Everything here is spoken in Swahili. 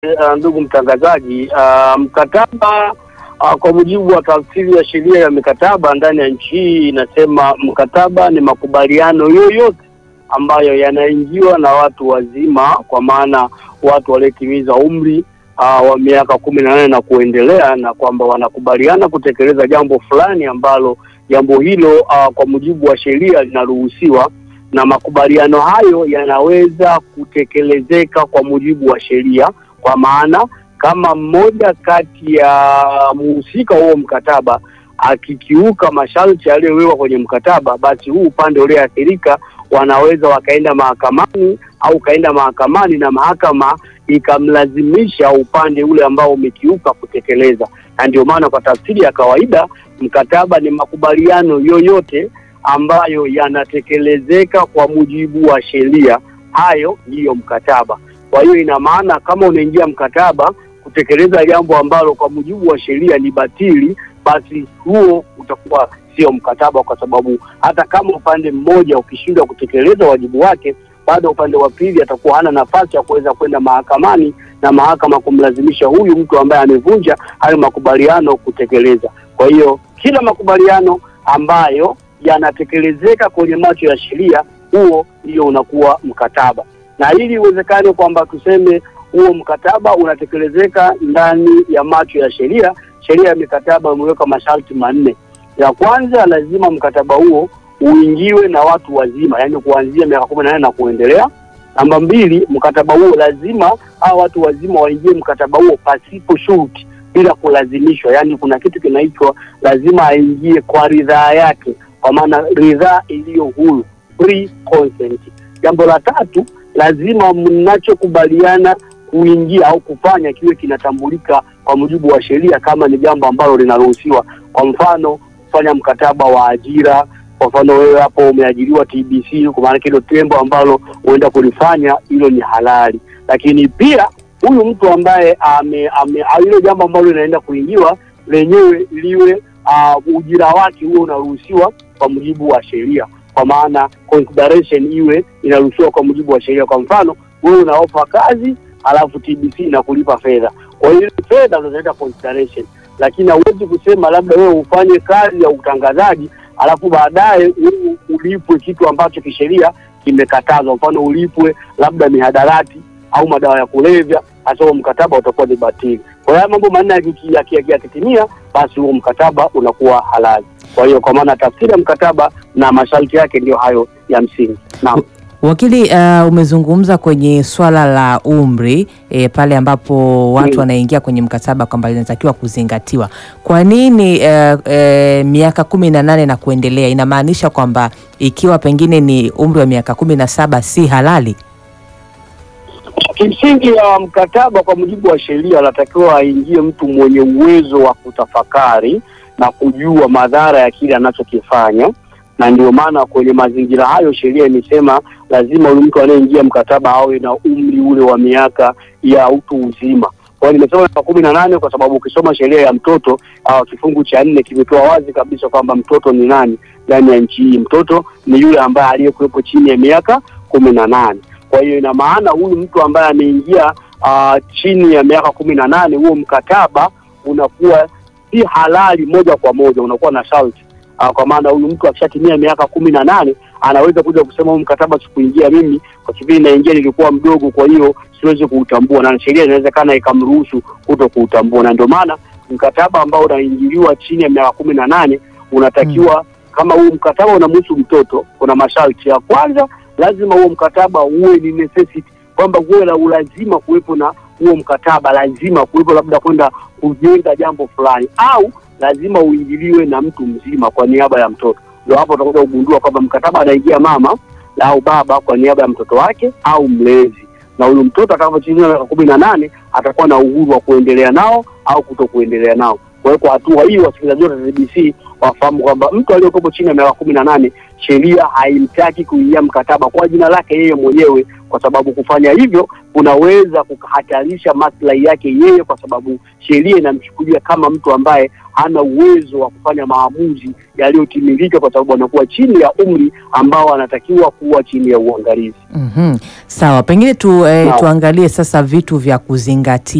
Uh, ndugu mtangazaji, uh, mkataba uh, kwa mujibu wa tafsiri ya sheria ya mikataba ndani ya nchi hii inasema mkataba ni makubaliano yoyote ambayo yanaingiwa na watu wazima, kwa maana watu waliotimiza umri uh, wa miaka kumi na nane na kuendelea, na kwamba wanakubaliana kutekeleza jambo fulani ambalo jambo hilo uh, kwa mujibu wa sheria linaruhusiwa na makubaliano hayo yanaweza kutekelezeka kwa mujibu wa sheria kwa maana kama mmoja kati ya mhusika huo mkataba akikiuka masharti yaliyowekwa kwenye mkataba, basi huu upande ulioathirika wanaweza wakaenda mahakamani au kaenda mahakamani na mahakama ikamlazimisha upande ule ambao umekiuka kutekeleza. Na ndio maana kwa tafsiri ya kawaida mkataba ni makubaliano yoyote ambayo yanatekelezeka kwa mujibu wa sheria, hayo ndiyo mkataba. Kwa hiyo ina maana kama unaingia mkataba kutekeleza jambo ambalo kwa mujibu wa sheria ni batili, basi huo utakuwa sio mkataba, kwa sababu hata kama upande mmoja ukishindwa kutekeleza wajibu wake, bado upande wa pili atakuwa hana nafasi ya kuweza kwenda mahakamani na mahakama kumlazimisha huyu mtu ambaye amevunja hayo makubaliano kutekeleza. Kwa hiyo kila makubaliano ambayo yanatekelezeka kwenye macho ya sheria, huo ndio unakuwa mkataba na ili iwezekane kwamba tuseme huo mkataba unatekelezeka ndani ya macho ya sheria, sheria ya mikataba imeweka masharti manne. Ya kwanza, lazima mkataba huo uingiwe na watu wazima, yaani kuanzia miaka kumi na nane na kuendelea. Namba mbili, mkataba huo lazima hao watu wazima waingie mkataba huo pasipo shurti, bila kulazimishwa, yaani kuna kitu kinaitwa lazima aingie kwa ridhaa yake, kwa maana ridhaa iliyo huru, free consent. Jambo la tatu lazima mnachokubaliana kuingia au kufanya kiwe kinatambulika kwa mujibu wa sheria kama ni jambo ambalo linaruhusiwa. Kwa mfano, kufanya mkataba wa ajira. Kwa mfano, wewe hapo umeajiriwa TBC, kwa maana hilo tembo ambalo uenda kulifanya hilo ni halali, lakini pia huyu mtu ambaye ame, ame hilo jambo ambalo linaenda kuingiwa lenyewe liwe uh, ujira wake huo unaruhusiwa kwa mujibu wa sheria kwa maana consideration iwe inaruhusiwa kwa mujibu wa sheria. Kwa mfano wewe unaofa kazi alafu TBC inakulipa fedha, kwa hiyo fedha ndo zinaita consideration, lakini hauwezi kusema labda wewe ufanye kazi ya utangazaji alafu baadaye ulipwe kitu ambacho kisheria kimekatazwa. Mfano ulipwe labda mihadarati au madawa ya kulevya, hasa huo mkataba utakuwa ni batili. Kwa hiyo mambo manne yakitimia, basi huo mkataba unakuwa halali. Kwa hiyo kwa maana tafsiri ya mkataba na masharti yake ndio hayo ya msingi. Naam. Wakili, uh, umezungumza kwenye swala la umri e, pale ambapo watu Mm. wanaingia kwenye mkataba kwamba linatakiwa kuzingatiwa. Kwa nini uh, uh, miaka kumi na nane na kuendelea? Inamaanisha kwamba ikiwa pengine ni umri wa miaka kumi na saba si halali? Kimsingi ya mkataba kwa mujibu wa sheria anatakiwa aingie mtu mwenye uwezo wa kutafakari na kujua madhara ya kile anachokifanya, na ndio maana kwenye mazingira hayo sheria imesema lazima yule mtu anayeingia mkataba awe na umri ule wa miaka ya utu uzima. Kwa hiyo nimesema miaka kumi na nane kwa sababu ukisoma sheria ya mtoto uh, kifungu cha nne kimetoa wazi kabisa kwamba mtoto ni nani ndani ya nchi hii. Mtoto ni yule ambaye aliyekuwepo chini ya miaka kumi na nane. Kwa hiyo ina maana huyu mtu ambaye ameingia uh, chini ya miaka kumi na nane, huo mkataba unakuwa si halali moja kwa moja, unakuwa na sharti uh, kwa maana huyu mtu akishatimia miaka kumi na nane anaweza kuja kusema huu mkataba sikuingia mimi, kwa kipindi naingia nilikuwa mdogo, kwa hiyo siwezi kuutambua, na sheria inawezekana ikamruhusu kuto kuutambua, na ndio maana mkataba ambao unaingiliwa chini ya miaka kumi na nane unatakiwa kama huu mkataba unamhusu mtoto, kuna masharti. Ya kwanza lazima huo mkataba uwe ni necessity, kwamba uwe na ulazima kuwepo na huo mkataba, lazima kuwepo labda kwenda kujenga jambo fulani, au lazima uingiliwe na mtu mzima kwa niaba ya mtoto. Ndio hapo utakuja kugundua kwamba mkataba anaingia mama au baba kwa niaba ya mtoto wake au mlezi, na huyu mtoto atakapotimia miaka kumi na nane atakuwa na uhuru wa kuendelea nao au kuto kuendelea nao. Kwa hiyo kwa hatua hii, wasikilizaji wote wa TBC wafahamu kwamba mtu aliyekopo chini ya miaka kumi na nane sheria haimtaki kuingia mkataba kwa jina lake yeye mwenyewe, kwa sababu kufanya hivyo kunaweza kukahatarisha maslahi yake yeye, kwa sababu sheria inamchukulia kama mtu ambaye hana uwezo wa kufanya maamuzi yaliyotimilika, kwa sababu anakuwa chini ya umri ambao anatakiwa kuwa chini ya uangalizi. Mhm. Sawa, pengine tu, eh, Naam. tuangalie sasa vitu vya kuzingatia